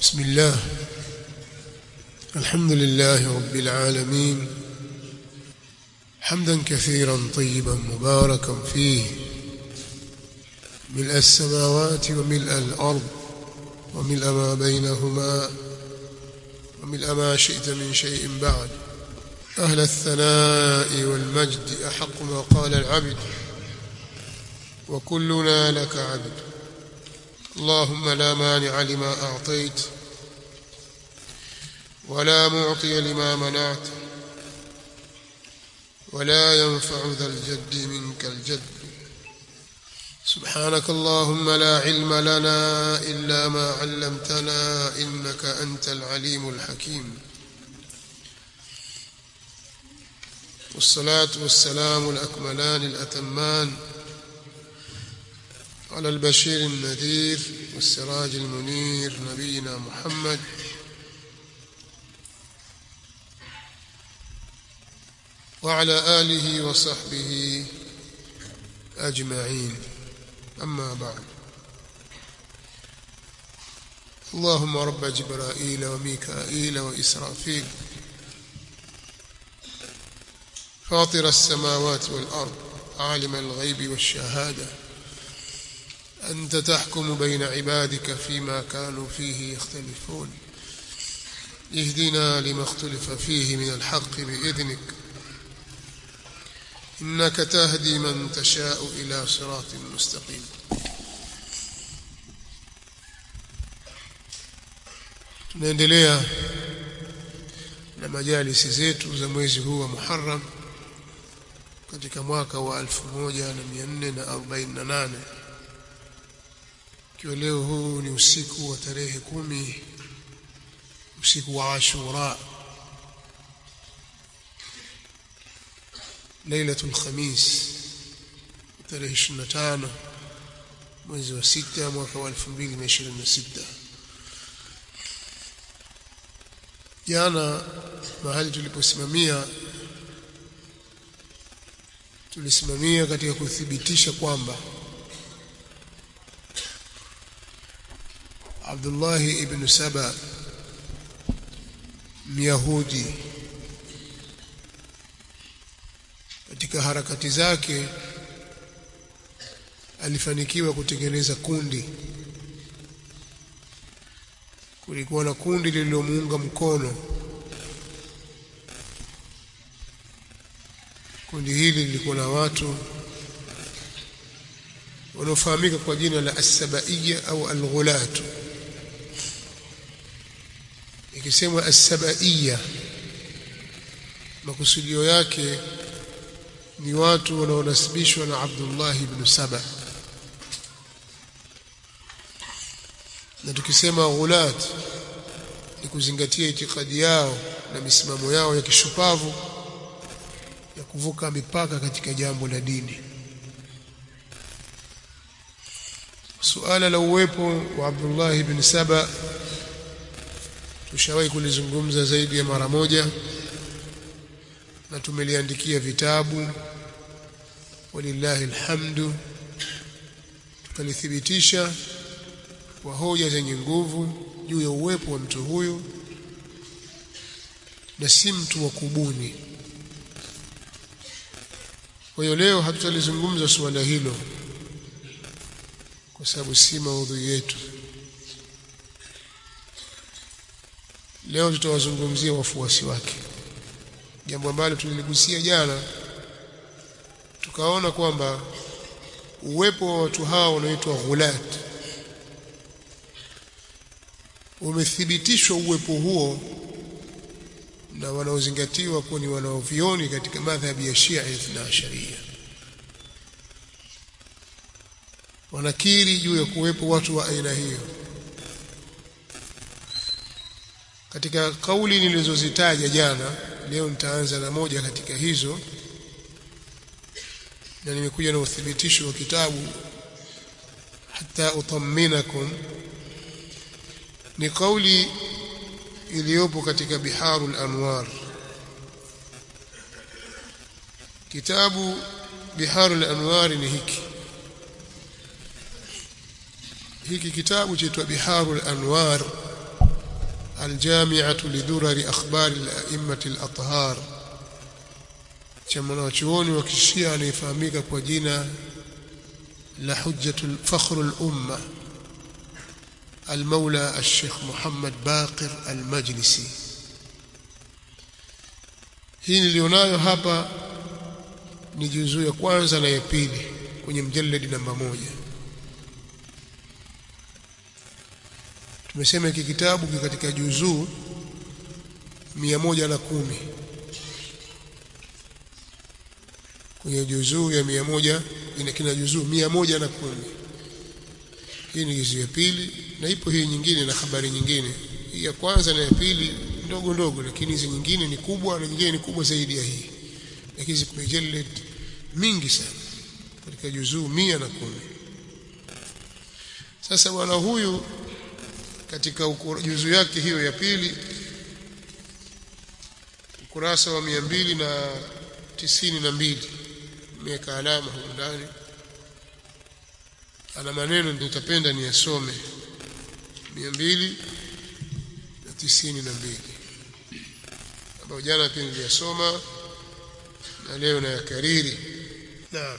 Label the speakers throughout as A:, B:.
A: بسم الله الحمد لله رب العالمين حمدا كثيرا طيبا مباركا فيه ملء السماوات وملء الأرض وملء ما بينهما وملء ما شئت من شيء بعد أهل الثناء والمجد أحق ما قال العبد وكلنا لك عبد اللهم لا مانع لما أعطيت ولا معطي لما منعت ولا ينفع ذا الجد منك الجد سبحانك اللهم لا علم لنا إلا ما علمتنا إنك أنت العليم الحكيم والصلاة والسلام الأكملان الأتمان على البشير النذير والسراج المنير نبينا محمد وعلى آله وصحبه أجمعين أما بعد اللهم رب جبرائيل وميكائيل وإسرافيل فاطر السماوات والأرض عالم الغيب والشهادة أنت تحكم بين عبادك فيما كانوا فيه يختلفون اهدنا لما اختلف فيه من الحق بإذنك إنك تهدي من تشاء إلى صراط مستقيم tunaendelea na majalisi zetu za mwezi huu wa Muharram katika mwaka wa 1448 ikiwa leo huu ni usiku wa tarehe kumi usiku wa Ashura lailatul khamis tarehe 25 mwezi wa sita mwaka wa 2026 jana mahali tuliposimamia tulisimamia katika kuthibitisha kwamba Abdullah ibn Saba Myahudi katika harakati zake alifanikiwa kutengeneza kundi kulikuwa na kundi lililomuunga mkono kundi hili lilikuwa na watu wanaofahamika kwa jina la as-sabaiya au al-ghulat ikisemwa as-sabaiya makusudio yake ni watu wanaonasibishwa na Abdullah ibn Saba na tukisema ghulat ni kuzingatia itikadi yao na misimamo yao ya kishupavu ya kuvuka mipaka katika jambo la dini suala la uwepo wa Abdullah ibn Saba tushawahi kulizungumza zaidi ya mara moja na tumeliandikia vitabu walillahi alhamdu tukalithibitisha kwa hoja zenye nguvu juu ya uwepo wa mtu huyu na si mtu wa kubuni kwa hiyo leo hatutalizungumza suala hilo kwa sababu si maudhui yetu leo tutawazungumzia wafuasi wake jambo ambalo tuliligusia jana tukaona kwamba uwepo wa watu hao wanaoitwa ghulat umethibitishwa uwepo huo na wanaozingatiwa kuwa ni wanaovioni katika madhhabi ya Shia na Sharia wanakiri juu ya kuwepo watu wa aina hiyo katika kauli nilizozitaja jana leo nitaanza na moja katika hizo na nimekuja na uthibitisho wa kitabu hata utaminakum ni kauli iliyopo katika biharul anwar kitabu biharul anwar ni hiki hiki kitabu chaitwa biharul anwar aljami'atu lidurari akhbari al-a'immati al-athhar cha mwanachuoni wa kishia anayefahamika kwa jina la hujjatul fakhrul umma المولى الشيخ محمد باقر المجلسي hii nilionayo hapa ni juzuu ya kwanza na ya pili kwenye mjalladi namba moja tumesema hiki kitabu ki katika juzuu mia moja na kumi kwenye juzuu ya mia moja ina kina juzuu mia moja na kumi hii ni juzuu ya pili na ipo hii nyingine na habari nyingine hii ya kwanza na ya pili ndogo ndogo lakini hizi nyingine ni kubwa na nyingine ni kubwa zaidi ya hii lakini zimejeled mingi sana katika juzuu mia na kumi sasa bwana huyu katika juzuu yake hiyo ya pili ukurasa wa mia mbili na tisini na mbili imeweka alama huko ndani ana maneno nitapenda niyasome mia mbili na tisini na mbili ambayo jana pia niliyasoma na leo nayakariri naam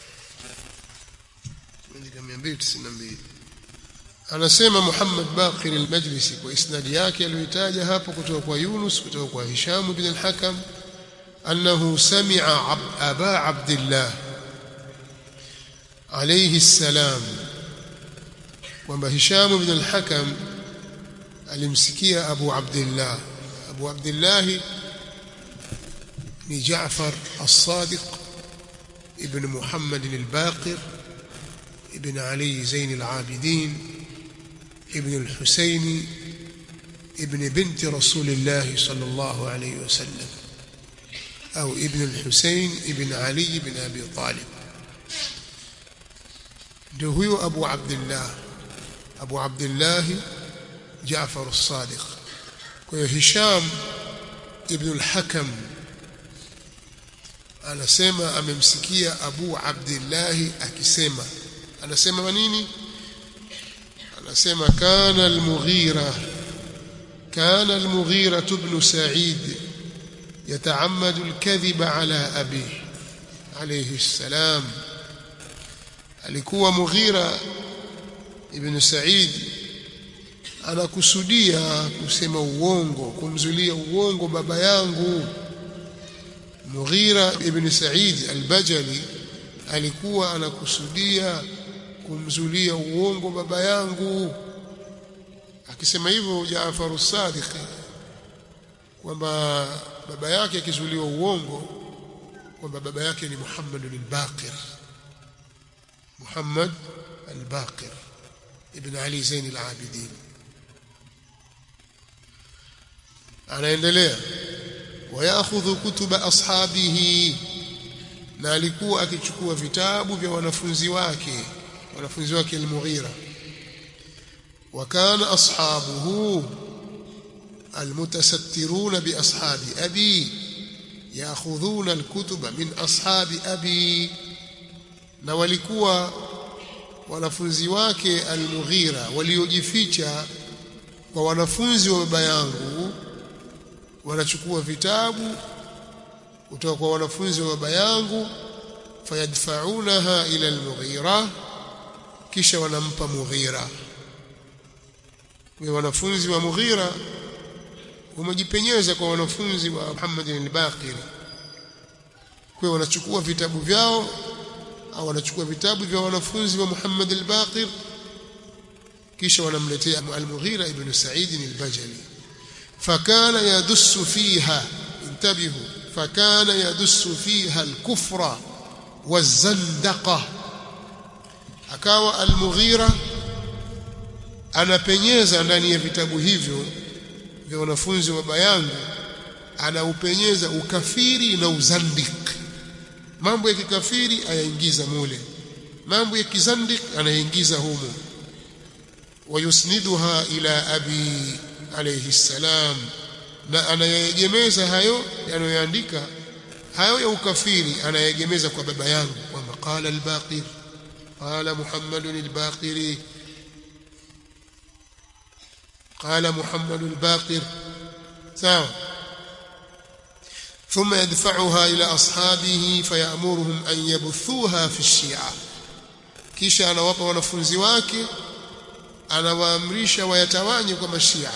A: andika mia mbili tisini na mbili anasema Muhammad Baqir al-Majlisi kwa isnadi yake aliyoitaja hapo kutoka kwa Yunus kutoka kwa Hisham bin al-Hakam annahu sami'a aba Abdullah alayhi salam kwamba Hisham bin al-Hakam alimsikia Abu Abdullah Abu Abdullah ni Jaafar as-Sadiq ibn Muhammad al-Baqir ibn Ali Zain al-Abidin ابن الحسين ابن بنت رسول الله صلى الله عليه وسلم أو ابن الحسين ابن علي بن أبي طالب هو أبو عبد الله أبو عبد الله جعفر الصادق هشام ابن الحكم anasema amemsikia Abu Abdullah akisema anasema manini anasema kana al-Mughira kana al-Mughira ibn Sa'id yata'ammadu al-kadhiba ala abihi alayhi salam alikuwa Mughira ibn Sa'id anakusudia kusema uongo kumzulia uongo baba yangu Mughira ibn Sa'id al-Bajali alikuwa anakusudia kumzulia uongo baba yangu akisema hivyo Jaafar as-Sadiq kwamba baba yake akizuliwa uongo kwamba baba yake ni Muhammad al-Baqir Muhammad al-Baqir ibn Ali Zain al-Abidin anaendelea wayakhudhu kutuba ashabihi na alikuwa akichukua vitabu vya wanafunzi wake wanafunzi wake al-Mughira وكان أصحابه المتسترون بأصحاب أبي يأخذون الكتب من أصحاب أبي na walikuwa wanafunzi wake al-Mughira waliojificha kwa wanafunzi wa baba yangu wanachukua vitabu kutoka kwa wanafunzi wa baba yangu fayadfa'unaha ila al-Mughira kisha wanampa Mughira kwa wanafunzi wa Mughira wamejipenyeza kwa wanafunzi wa Muhammad al-Baqir kwa wanachukua vitabu vyao au wanachukua vitabu vya wanafunzi wa Muhammad al-Baqir kisha wanamletea al-Mughira ibn Sa'id al-Bajali fakana yadussu fiha intabihu fakana yadussu fiha al-kufra waz-zandaqa akawa al-Mughira anapenyeza ndani ya vitabu hivyo vya wanafunzi wa bayangu anaupenyeza ukafiri na uzandik mambo ya kikafiri ayaingiza mule mambo ya kizandik anaingiza humo wayusniduha ila abi alayhi salam na anayegemeza hayo yanayoandika hayo ya ukafiri anayegemeza kwa baba yangu kwamba qala al-baqir qala muhammadun al-baqiri قال محمد الباقر سواء ثم يدفعها إلى أصحابه فيأمرهم أن يبثوها في الشيعة kisha anawapa wanafunzi wake anawaamrisha wayatawanye kwa mashia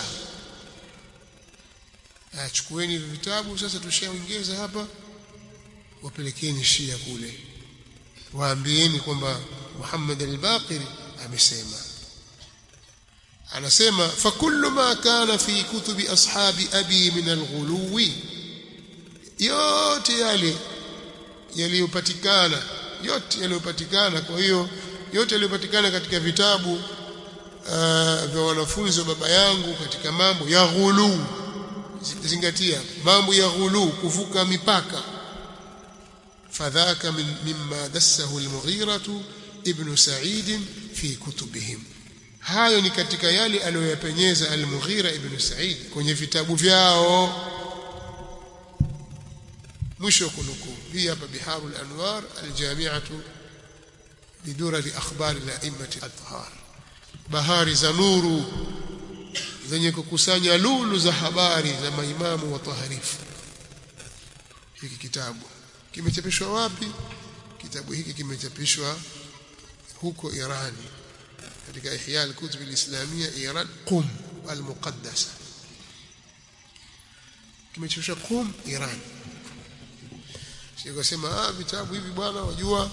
A: achukueni vitabu sasa tushaongeza hapa wapelekeni shia kule waambieni kwamba Muhammad al-Baqir amesema anasema fakullu ma kana fi kutubi ashabi abi min al-ghuluwi yote yale yaliyopatikana yote yaliyopatikana kwa hiyo yote yaliyopatikana katika vitabu uh, vya wanafunzi wa baba yangu katika mambo ya ghulu zingatia mambo ya ghulu kuvuka mipaka fadhaka min, mimma dassahu al-Mughira ibn Sa'id fi kutubihim hayo ni katika yale aliyoyapenyeza al-Mughira ibn Sa'id kwenye vitabu vyao mwisho kunukuu hii hapa biharul anwar aljami'atu bidurari akhbar al-a'immati al-athhar bahari za nuru zenye kukusanya lulu za habari za maimamu wa taharifu hiki kitabu kimechapishwa wapi kitabu hiki kimechapishwa huko Irani katika Ihya al-Kutub al-Islamiyya Iran Qum al-Muqaddasa kimechapishwa Qum Iran Sikasema ah vitabu hivi bwana wajua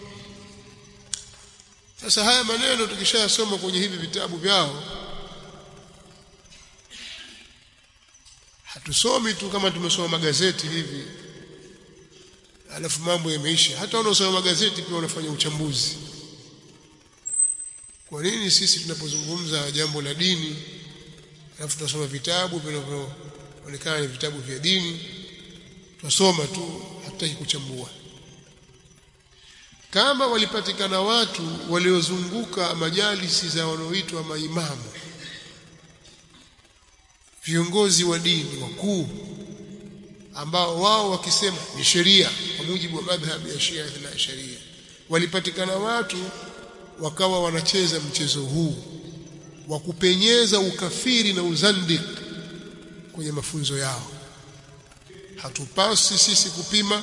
A: sasa haya maneno tukishayasoma kwenye hivi vitabu vyao hatusomi tu kama tumesoma magazeti hivi alafu mambo yameisha hata wanaosoma magazeti pia wanafanya uchambuzi kwa nini sisi tunapozungumza jambo la dini alafu tunasoma vitabu vinavyoonekana ni vitabu vya dini tunasoma tu hatutaki kuchambua kama walipatikana watu waliozunguka majalisi za wanaoitwa maimamu viongozi wa dini wakuu ambao wao wakisema ni sheria kwa mujibu wa madhhabu ya Shia na sharia walipatikana watu wakawa wanacheza mchezo huu wa kupenyeza ukafiri na uzandik kwenye mafunzo yao hatupasi sisi kupima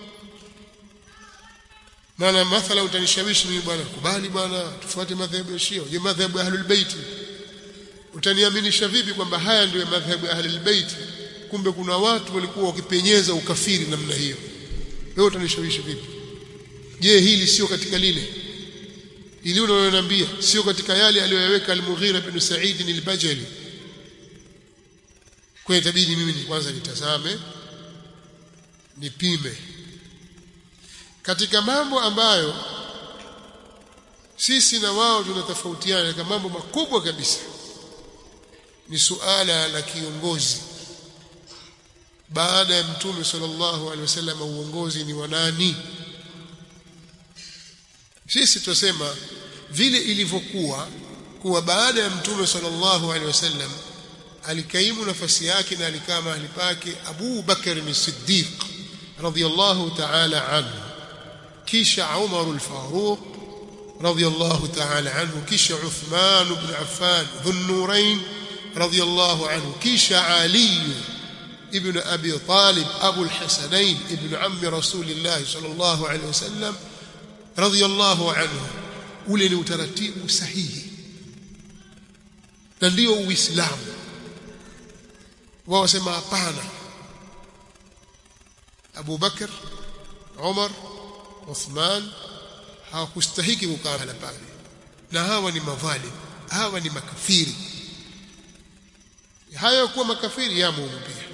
A: maana mathala utanishawishi mimi bwana kubali bwana tufuate madhehebu ya Shia je madhehebu ya Ahlul Bait utaniaminisha vipi kwamba haya ndio madhehebu ya Ahlul Bait kumbe kuna watu walikuwa wakipenyeza ukafiri namna hiyo wewe utanishawishi vipi je hili sio katika lile ili unaloniambia sio katika yale aliyoyaweka al-Mughira bin Sa'id al-Bajali kwa itabidi mimi kwanza nitazame nipime katika mambo ambayo sisi na wao tunatofautiana katika mambo makubwa kabisa ni suala la kiongozi baada ya mtume sallallahu alaihi wasallam uongozi ni wa nani sisi tunasema vile ilivyokuwa kuwa baada ya mtume sallallahu alaihi wasallam alikaimu nafasi yake na alikaa mahali pake Abu Bakar as-Siddiq radiyallahu ta'ala anhu kisha Umar al-Faruq radiyallahu ta'ala anhu kisha Uthman ibn Affan dhun-nurayn radiyallahu anhu kisha Ali ibn Abi Talib Abu al-Hasanayn ibn ammi Rasulillah sallallahu alayhi wasallam radiyallahu anhu ule ni utaratibu sahihi na ndio uislamu wao wasema hapana Abu Bakar Umar Uthman hawakustahiki kukaa pale na hawa ni madhalim hawa ni makafiri hayo kuwa makafiri yamo pia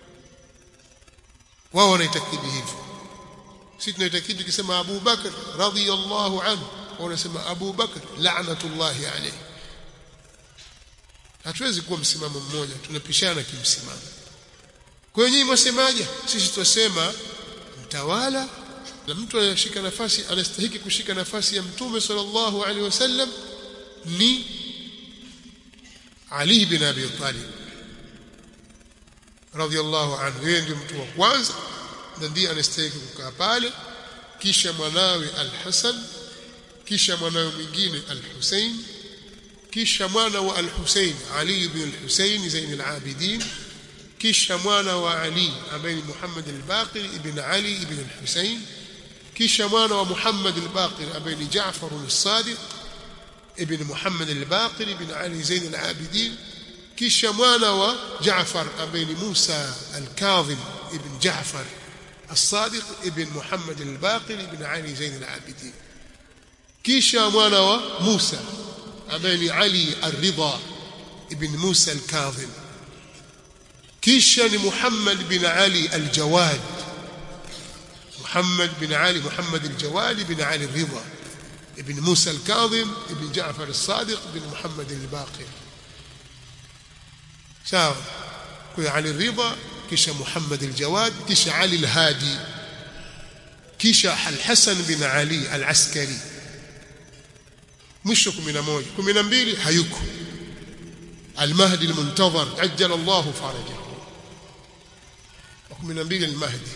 A: wao wanaitakidi hivyo sisi tunaitakidi tukisema Abu Bakar radhiyallahu anhu wanasema Abu Bakar la'natullahi alayhi hatuwezi kuwa msimamo mmoja tunapishana kimsimamo kwa hiyo nyinyi mwasemaje sisi tunasema mtawala na mtu anashika nafasi anastahiki kushika nafasi ya mtume sallallahu alaihi wasallam ni Ali bin Abi Talib radhiallahu anhu yeye ndio mtu wa kwanza na ndiye anastahili kukaa pale kisha mwanawe Al-Hasan kisha mwanawe mwingine Al-Hussein kisha mwana wa al-Husayn Ali ibn al-Husayn Zain al-Abidin kisha mwana wa Ali ambaye ni Muhammad al-Baqir ibn Ali ibn al-Husayn kisha mwana wa Muhammad al-Baqir ambaye ni Jaafar al-Sadiq ibn Muhammad al-Baqir ibn Ali Zain al-Abidin kisha mwana wa Jaafar ambaye ni Musa al-Kadhim ibn Jaafar الصادق ابن محمد الباقر ابن علي زين العابدين كيشا موانا وموسى أبين علي الرضا ابن موسى الكاظم كيشا محمد بن علي الجواد محمد بن علي محمد الجواد بن علي الرضا ابن موسى الكاظم ابن جعفر الصادق بن محمد الباقر ساو كل علي الرضا kisha Muhammad al-Jawad kisha Ali al-Hadi kisha al-Hasan bin Ali al-Askari mwisho 11 12 hayuko al-Mahdi al-Muntazar ajjala Allah farajahu 12 al-Mahdi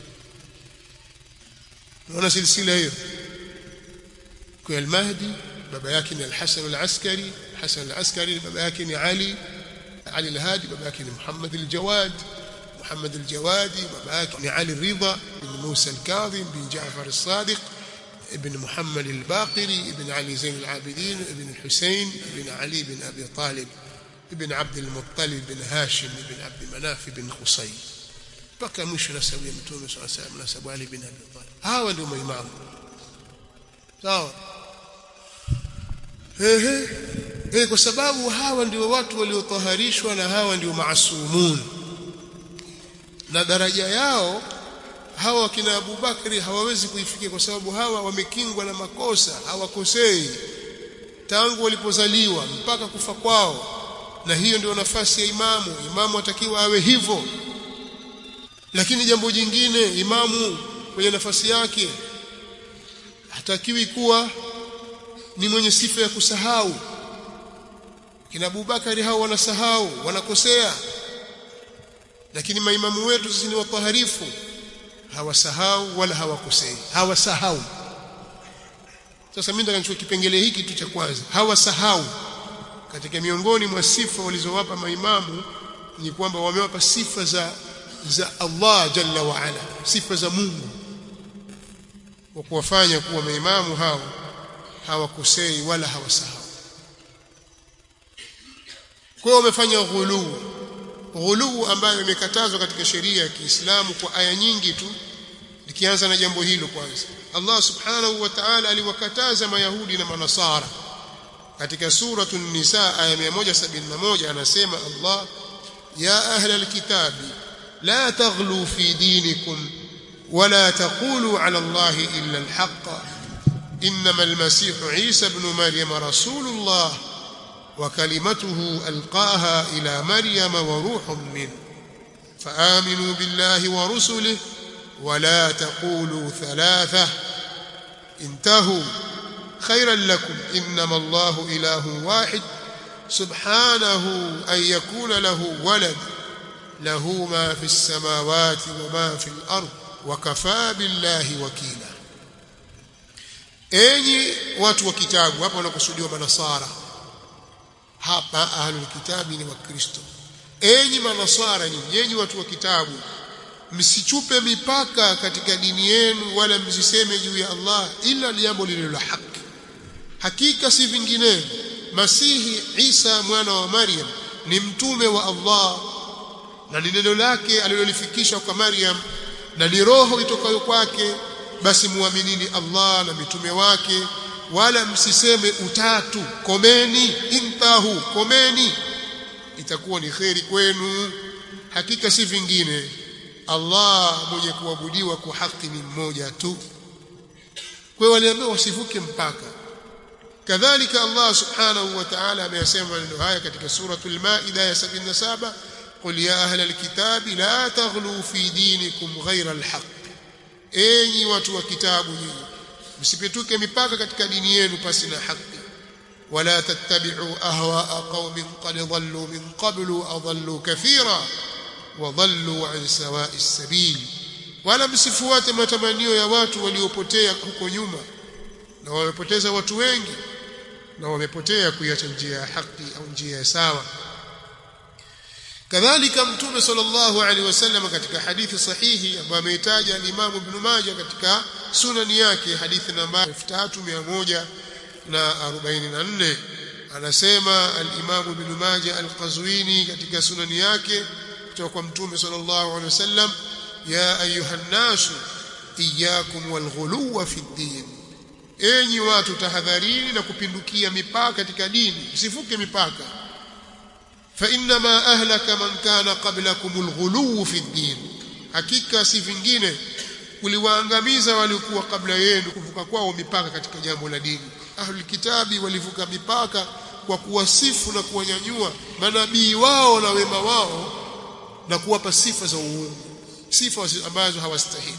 A: naona silsila hiyo kwa al-Mahdi baba yake ni al-Hasan al-Askari Hasan al-Askari baba yake ni Ali Ali al-Hadi baba yake ni Muhammad al-Jawad محمد الجوادي باباك بن علي الرضا بن موسى الكاظم بن جعفر الصادق ابن محمد الباقري ابن علي زين العابدين ابن الحسين ابن علي بن أبي طالب ابن عبد المطلب بن هاشم بن عبد مناف بن خصي بقى مش نسوي متوم صلى الله عليه وسلم نسب علي بن أبي طالب هاو ndio maimamu sawa ehe eh kwa sababu hawa ndio watu waliotaharishwa na hawa ndio maasumun na daraja yao hawa kina Abu Bakri hawawezi kuifikia kwa sababu hawa wamekingwa na makosa hawakosei tangu walipozaliwa mpaka kufa kwao na hiyo ndio nafasi ya imamu imamu atakiwa awe hivyo lakini jambo jingine imamu kwenye nafasi yake hatakiwi kuwa ni mwenye sifa ya kusahau kina Abu Bakari hao wanasahau wanakosea lakini maimamu wetu sisi ni wataharifu hawasahau wala hawakosei hawasahau sasa mimi nataka nichukue kipengele hiki tu cha kwanza hawasahau katika miongoni mwa sifa walizowapa maimamu ni kwamba wamewapa sifa za za Allah jalla wa ala sifa za Mungu wa kuwafanya kuwa maimamu hao hawakosei wala hawasahau kwa hiyo wamefanya ghuluu ghuluu ambayo imekatazwa katika sheria ya Kiislamu kwa aya nyingi tu nikianza na jambo hilo kwanza Allah subhanahu wa ta'ala aliwakataza mayahudi na manasara katika suratu nisa aya 171 anasema Allah ya ahla alkitabi la taghlu fi dinikum ولا تقولوا على الله إلا الحق إنما المسيح عيسى بن مريم رسول الله وكلمته ألقاها إلى مريم وروح منه فآمنوا بالله ورسله ولا تقولوا ثلاثة انتهوا خيرا لكم إنما الله إله واحد سبحانه أن يكون له ولد له ما في السماوات وما في الأرض وكفى بالله وكيلا enyi watu wa kitabu hapa wanakusudiwa manasara hapa ahlul kitabi ni wakristo enyi manasara nyinyi enyi watu wa kitabu msichupe mipaka katika dini yenu wala msiseme juu ya Allah ila jambo lililo la haki hakika si vinginevyo masihi Isa mwana wa Maryam ni mtume wa Allah na ni neno lake alilolifikisha kwa Maryam na ni roho itokayo kwake basi muaminini Allah na mitume wake wala msiseme utatu komeni intahu komeni itakuwa ni kheri kwenu hakika si vingine Allah mwenye kuabudiwa kwa haki ni mmoja tu kwa waliambiwa wasivuke mpaka kadhalika Allah subhanahu wa ta'ala ameyasema maneno haya katika suratul maida ya 77 قل يا أهل الكتاب لا تغلوا في دينكم غير الحق enyi watu wa kitabu nyinyi msipituke mipaka katika dini yenu pasi na haki wala tattabi'u ahwa'a qaumin qad dhallu min qablu adallu kathira wa dhallu an sawa'i sabil wala msifuate matamanio ya watu waliopotea huko nyuma na wamepoteza watu wengi na wamepotea kuiacha njia ya haki au njia ya sawa kadhalika mtume sallallahu alaihi wasallam katika hadithi sahihi ambayo ameitaja al-Imam Ibn Majah katika sunani yake hadithi namba 3144 anasema al-Imam Ibn Majah al-Qazwini katika sunani yake kutoka kwa mtume sallallahu alaihi wasallam ya ayuha nasu iyyakum walghuluwa fi ddin enyi watu tahadharini na kupindukia mipaka katika dini msivuke mipaka fa inma ahlaka man kana qablakum alghuluw fi ddin hakika si vingine kuliwaangamiza waliokuwa kabla yenu kuvuka kwao mipaka katika jambo la dini ahlul kitabi walivuka mipaka kwa kuwasifu na kuwanyanyua manabii wao na wema wao na kuwapa sifa za uungu sifa ambazo hawastahili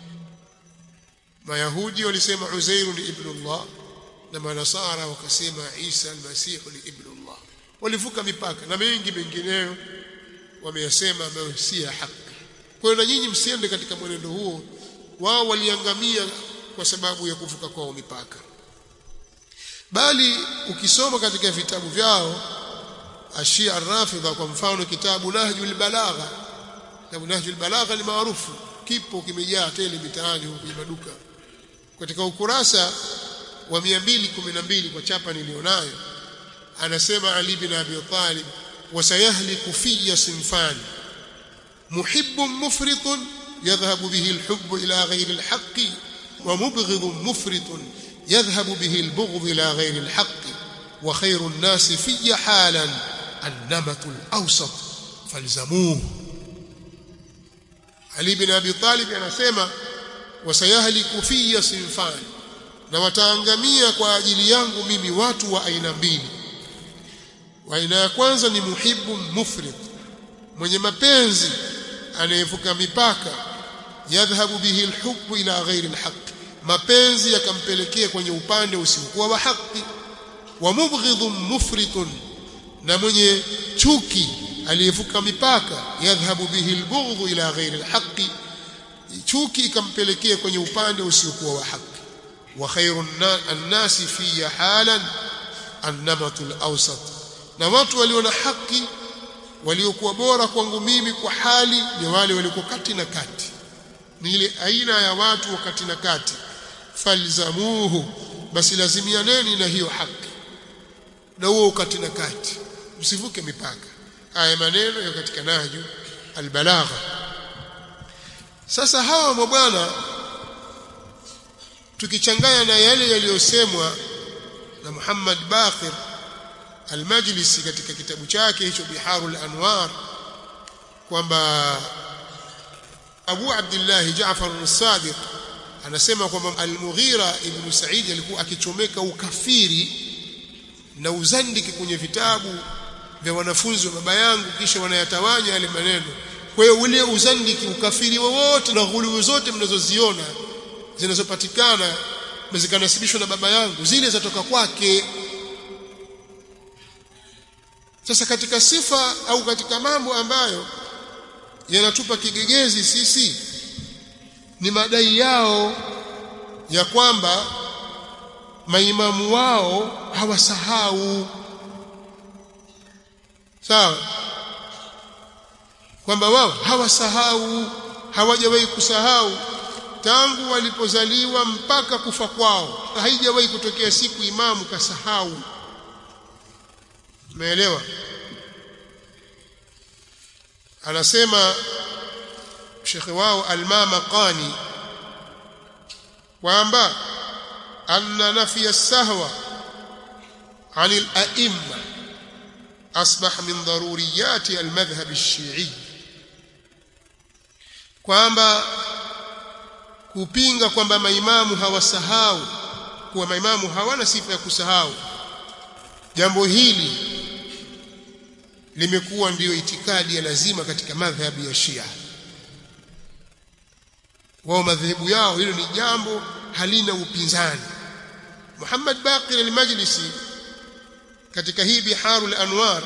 A: mayahudi walisema Uzair ni ibn Allah na manasara wakasema Isa al-Masih ni ibn Allah walivuka mipaka na mengi mengineyo wameyasema ambayo si ya haki kwa hiyo na nyinyi msiende katika mwenendo huo wao waliangamia kwa sababu ya kuvuka kwao mipaka bali ukisoma katika vitabu vyao ashia rafidha kwa mfano kitabu nahjul balagha kitabu nahjul balagha ni maarufu kipo kimejaa tele mitaani huko kwenye maduka katika ukurasa wa 212 kwa chapa nilionayo anasema Ali bin Abi Talib wasayahliku fiyya sinfan muhibbun mufritun yadhhabu bihi alhubb ila ghayri alhaqq wa mubghidun mufritun yadhhabu bihi albughd ila ghayri alhaqq wa khayru an-nas fiyya halan an-namatu al-awsat falzamuhu Ali bin Abi Talib anasema wasayahliku fiyya sinfan na wataangamia kwa ajili yangu mimi watu wa aina mbili wa aina ya kwanza ni muhibbu mufrid mwenye mapenzi anayevuka mipaka yadhhabu bihi alhubbu ila ghairi alhaq mapenzi yakampelekea kwenye upande usiokuwa wa haki wa mubghidhun mufritun na mwenye chuki aliyevuka mipaka yadhhabu bihi albughdhu ila ghairi alhaqi chuki ikampelekea kwenye upande usiokuwa wa haki wa khairun annasi fi halan annamatul awsat na watu walio na haki waliokuwa bora kwangu mimi kwa hali ni wale waliokuwa kati na kati ni ile aina ya watu wa kati na kati falzamuhu basi lazimianeni na hiyo haki na huo kati na kati msivuke mipaka haya maneno ya katika nahju albalagha sasa hawa mabwana tukichanganya na yale yaliyosemwa na Muhammad Baqir Al-Majlisi katika kitabu chake hicho Biharul Anwar kwamba Abu Abdullah Jaafar al-Sadiq anasema kwamba Al-Mughira ibn Sa'id alikuwa akichomeka ukafiri na uzandiki kwenye vitabu vya wanafunzi wa baba yangu kisha wanayatawanya yale maneno kwa hiyo ule uzandiki ukafiri wowote na ghuluwu zote mnazoziona zinazopatikana zikanasibishwa na baba yangu zile zatoka kwake sasa katika sifa au katika mambo ambayo yanatupa kigegezi sisi ni madai yao ya kwamba maimamu wao hawasahau sawa kwamba wao hawasahau hawajawahi kusahau tangu walipozaliwa mpaka kufa kwao haijawahi kutokea siku imamu kasahau umeelewa anasema shekhe wao almama qani kwamba anna nafiya sahwa عن الأئمة أصبح من ضروريات المذهب الشيعي kwamba kupinga kwamba maimamu hawasahau kuwa maimamu hawana sifa ya kusahau jambo hili limekuwa ndiyo itikadi ya lazima katika madhhabi ya Shia wao madhehebu yao hilo ni jambo halina upinzani Muhammad Baqir al-Majlisi katika hii Biharul Anwar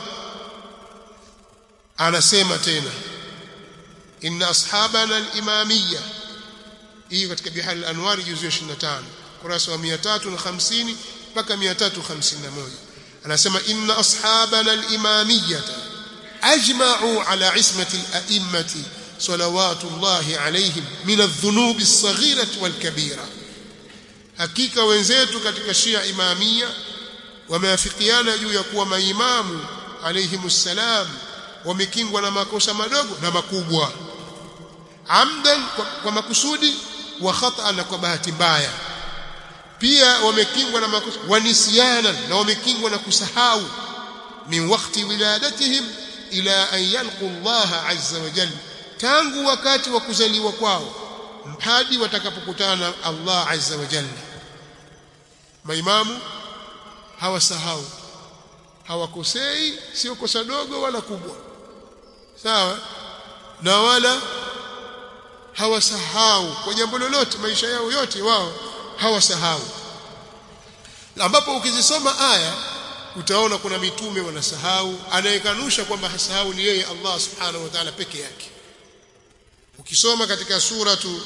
A: anasema tena inna ashabana al-imamiyya hii katika Biharul Anwar juzu ya 25 kurasa wa 350 mpaka 351 anasema inna ashabana al-imamiyyata ajma'u ala ismati al-a'immati salawatullahi alayhim min adh-dhunubi as-saghirati wal-kabira hakika wenzetu katika Shia Imamia wameafikiana juu ya kuwa maimamu alayhimus salam wamekingwa na makosa madogo na makubwa amdan kwa, kwa makusudi wa khata na kwa bahati mbaya pia wamekingwa na makosa wanisiana na wamekingwa na kusahau min wakati wiladatihim ila an yalqu Allah azza wa jalla tangu wakati wa kuzaliwa kwao hadi watakapokutana na Allah azza wa jalla maimamu hawasahau hawakosei sio kosa dogo wala kubwa sawa na wala hawasahau kwa jambo lolote maisha yao yote wao hawasahau ambapo ukizisoma aya utaona kuna mitume wanasahau anayekanusha kwamba hasahau ni yeye Allah subhanahu wa ta'ala peke yake ukisoma katika suratu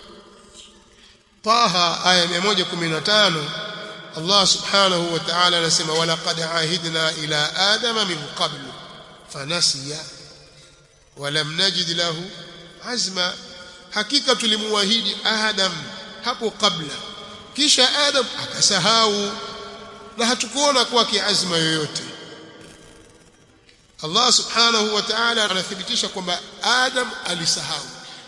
A: Taha aya 115 Allah subhanahu wa ta'ala anasema walaqad ahidna ila adama min qablu fanasiya walam najid lahu azma hakika tulimuahidi adam hapo kabla kisha adam akasahau na hatukuona kwake azma yoyote Allah subhanahu wa ta'ala anathibitisha kwamba adam alisahau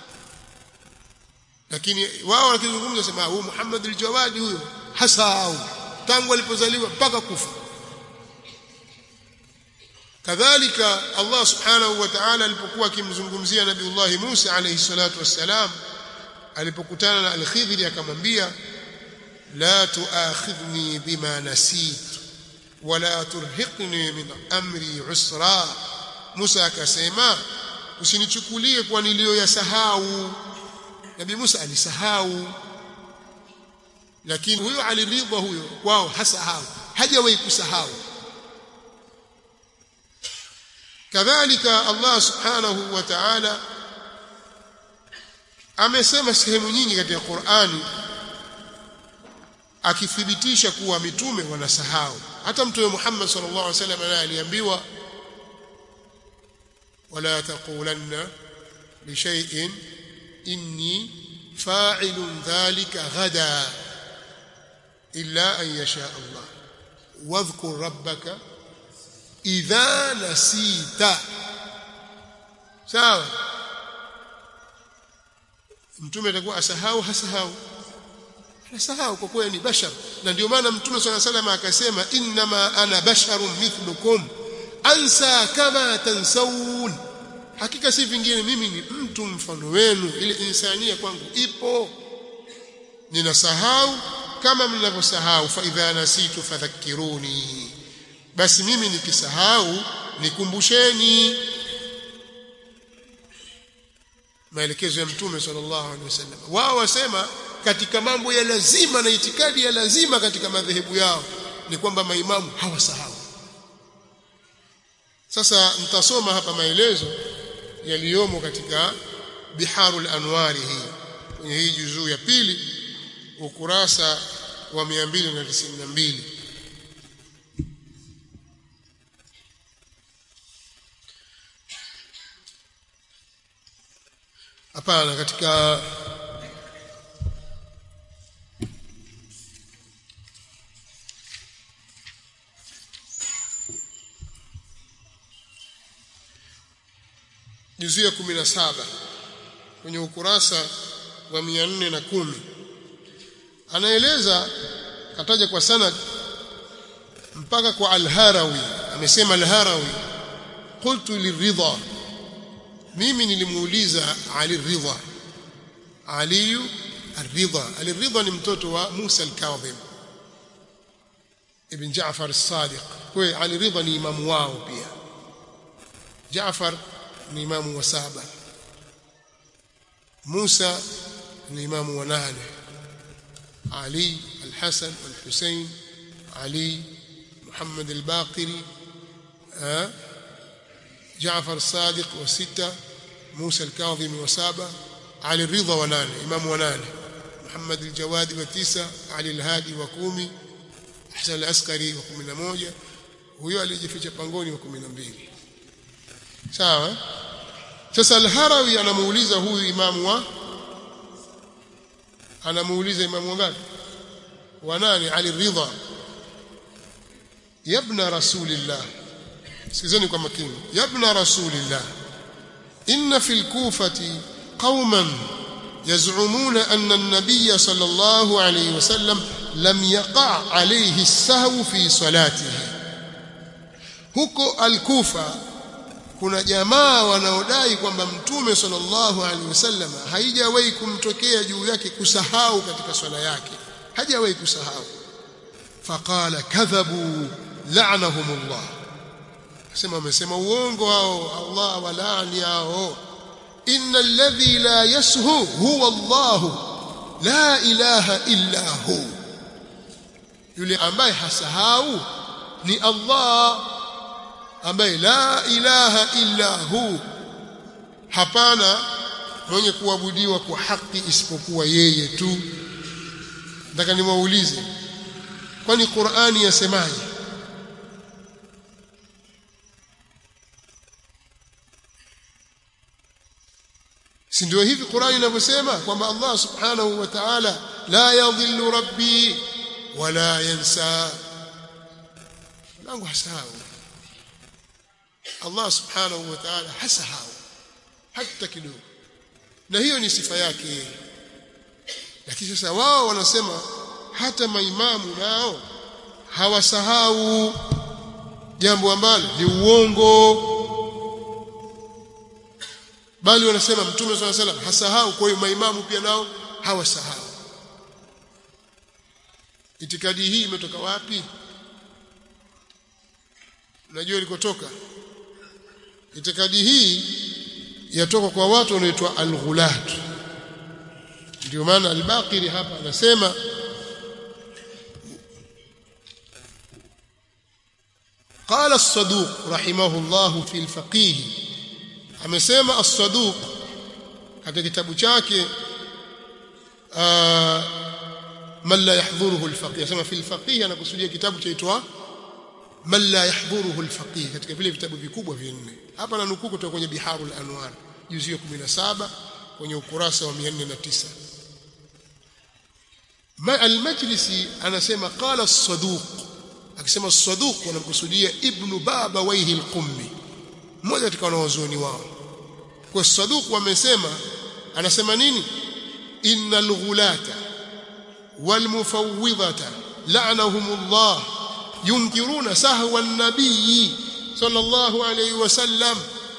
A: lakini wao wakizungumza sema huyu Muhammad al-Jawadi huyo hasahau tangu alipozaliwa mpaka kufa kadhalika Allah subhanahu wa ta'ala alipokuwa akimzungumzia Nabiullah Musa alayhi salatu wassalam alipokutana na al-Khidr akamwambia la tuakhidhni bima nasit wala turhiqni min amri usra Musa akasema usinichukulie kwa niliyoyasahau Nabii Musa alisahau lakini huyo aliridha huyo wao hasahau hajawahi kusahau kadhalika Allah subhanahu wa ta'ala amesema sehemu nyingi katika Qur'ani akithibitisha kuwa mitume wanasahau hata mtume Muhammad sallallahu alaihi wasallam naye aliambiwa wala taqulanna li shay'in inni fa'ilun dhalika ghada illa an yasha Allah wadhkur rabbaka idha nasita sawa mtume atakuwa asahau hasahau anasahau kwa kweli ni bashar na ndio maana mtume swalla sallam akasema innama ana basharun mithlukum ansa kama tansawun hakika si vingine mimi ni mtu mfano wenu ile insania kwangu ipo ninasahau kama mnavyosahau fa idha nasitu fadhakkiruni basi mimi nikisahau nikumbusheni maelekezo ya mtume sallallahu alaihi wasallam wao wasema katika mambo ya lazima na itikadi ya lazima katika madhehebu yao ni kwamba maimamu hawasahau sasa nitasoma hapa maelezo yaliyomo katika biharul anwari hii kwenye hii juzuu ya pili ukurasa wa 292 hapana katika juzuu ya 17 kwenye ukurasa wa 410 anaeleza kataja kwa sanad mpaka kwa al-Harawi amesema al-Harawi qultu liridha mimi nilimuuliza Ali Ridha Ali Ar-Ridha Ali Ridha ni mtoto wa Musa al-Kadhim ibn Jaafar as-Sadiq kwa Ali Ridha ni imamu wao pia Jaafar ni imamu wa saba Musa ni imamu wa nane Ali al-Hasan wal-Husayn Ali Muhammad al-Baqiri جعفر الصادق وستة موسى الكاظم وسابة علي الرضا ونانه إمام ونانه محمد الجواد وتسع علي الهادي وكومي Hasan al-Askari wa 11 huyo alijificha pangoni wa 12 sawa sasa al-Harawi anamuuliza huyu imamu wa anamuuliza imamu wangapi wa nani Ali Ridha yabna rasulillah sikizeni kwa makini yabna rasulillah inna fil kufati qauman يزعمون أن النبي صلى الله عليه وسلم لم يقع عليه السهو في صلاته huko al-Kufa kuna jamaa wanaodai kwamba mtume sallallahu alaihi wasallam haijawahi kumtokea juu yake kusahau katika swala yake hajawahi kusahau faqala kadhabu la'nahumullah sema wamesema uongo hao Allah walaani hao inna alladhi la yashu huwa Allah la ilaha illa hu yule ambaye hasahau ni Allah ambaye la ilaha illa hu hapana mwenye kuabudiwa kwa haki isipokuwa yeye tu nataka niwaulize kwani Qur'ani yasemaje si ndio hivi Qur'ani inavyosema kwamba Allah subhanahu wa ta'ala la yadhillu rabbi wala yansa langu hasahau Allah subhanahu wa ta'ala hasahau hata kidogo na hiyo ni sifa yake lakini sasa wao wanasema hata maimamu nao hawasahau jambo ambalo ni uongo bali wanasema mtume swalla salam hasahau kwa hiyo maimamu pia nao hawasahau itikadi hii imetoka wapi najua ilikotoka itikadi hii yatoka kwa watu wanaoitwa al-ghulat ndio maana al-Baqiri hapa anasema قال الصدوق رحمه الله في الفقيه amesema as-saduq katika kitabu chake man la yahdhuruhu al-faqih asema fi al-faqih anakusudia kitabu chaitwa man la yahdhuruhu al-faqih katika vile vitabu vikubwa vinne hapa na nukuu kutoka kwenye biharul anwar juzu ya 17 kwenye ukurasa wa 409 ma al-majlisi anasema qala as-saduq akisema as-saduq wanamkusudia ibnu baba waihi al-qummi mmoja katika wanawazuoni wao kwa saduq wamesema anasema nini innal ghulata wal mufawwidhata la'anahumullah yunkiruna sahwa an-nabiy sallallahu alayhi wasallam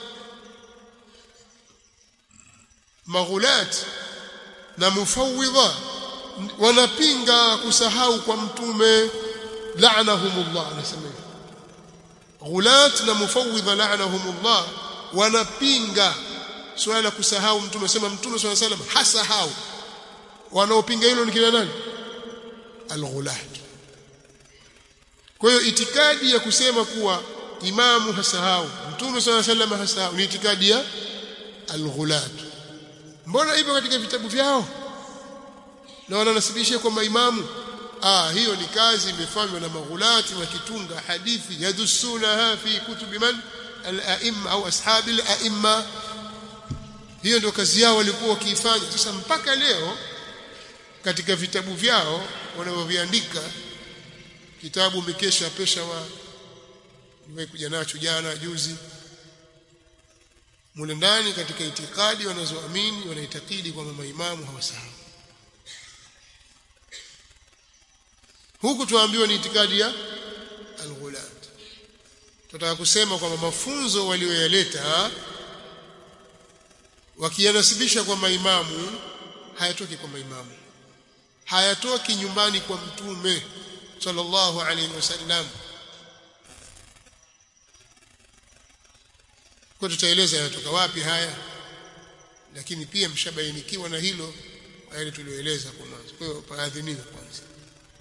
A: maghulat na mufawwidha wanapinga kusahau kwa mtume la'anahumullah anasema ghulat na mufawwidha la'anahumullah wanapinga swala la kusahau mtume sema mtume swalla salam hasahau wanaopinga hilo ni kina nani alghulat kwa hiyo itikadi ya kusema kuwa imamu hasahau mtume swalla salam hasahau ni itikadi ya alghulat mbona ipo katika vitabu vyao na wananasibishia kwa maimamu ah hiyo ni kazi imefanywa na maghulati wakitunga hadithi yadusunaha fi kutubi man al-a'imma au ashabi al-a'imma hiyo ndio kazi yao walikuwa wakiifanya sasa mpaka leo katika vitabu vyao wanavyoviandika kitabu mikesha pesha wa nimekuja nacho jana juzi mule ndani katika itikadi wanazoamini wanaitakidi kwamba maimamu hawasahau huku tuambiwa ni itikadi ya al-ghulat tunataka kusema kwamba mafunzo walioyaleta wakiyanasibisha kwa maimamu hayatoki kwa maimamu hayatoki nyumbani kwa mtume sallallahu alaihi wasallam kwa tutaeleza yanatoka wapi haya lakini pia mshabainikiwa na hilo yale tulioeleza kwa mwanzo kwa hiyo paadhiniwe kwanza